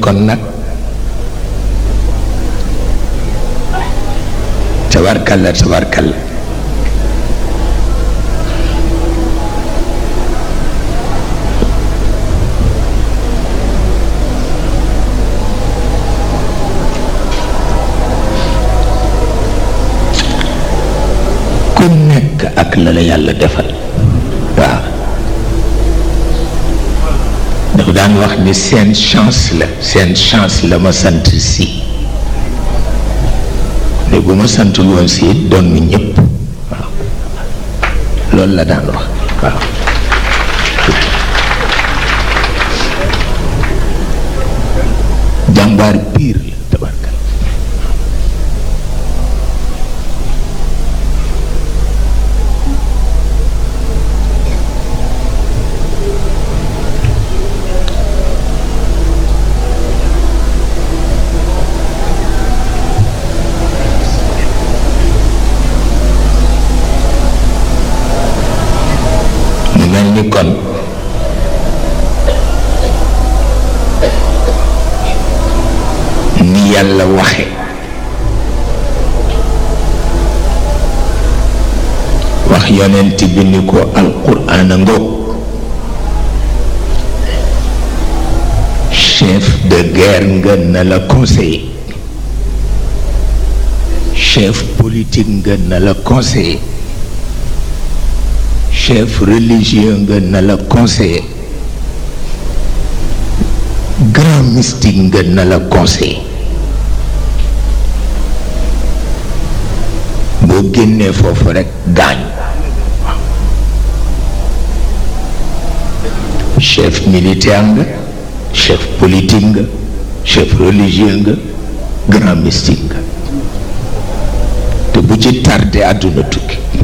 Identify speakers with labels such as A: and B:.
A: kon nag tabarkalla tabarkalla ku nekk ak la la yàlla defal waaw dafa daan wax ni seen chance la seen chance la ma sant si ne bu ma santul woon si it doon nu ñëpp waaw loolu la daan wax waaw jàmbaar piir la tabarkal mu mel ni kon ni yàlla waxe wax yonent bi ni ko alquran a ngoog chef de guerre nga na la conseiller chef politique nga na la conseiller chef religieux nga na la conseiller grand mystique nga na la conseiller boo génnee foofu rekk gaañ chef militaire nga chef politique nga chef religieux nga grand mystique nga te bu ci tardé àdduna tukki